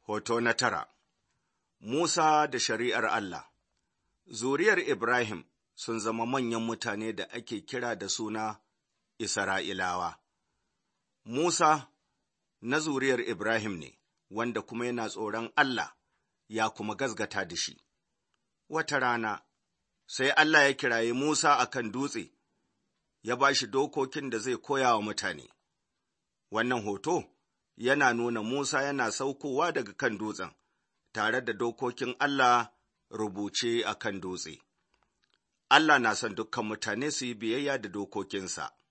Hoto na tara Musa da shari'ar Allah Zuriyar Ibrahim sun zama manyan mutane da ake kira da suna Isra'ilawa. Musa na zuriyar Ibrahim ne, wanda kuma yana tsoron Allah ya kuma gazgata da shi. Wata rana, sai Allah ya kiraye Musa a kan dutse, ya ba shi dokokin da zai koya wa mutane. Wannan hoto yana nuna Musa yana saukowa daga kan dutsen, tare da dokokin Allah rubuce a kan dutse. Allah na son dukkan mutane su yi biyayya da dokokinsa.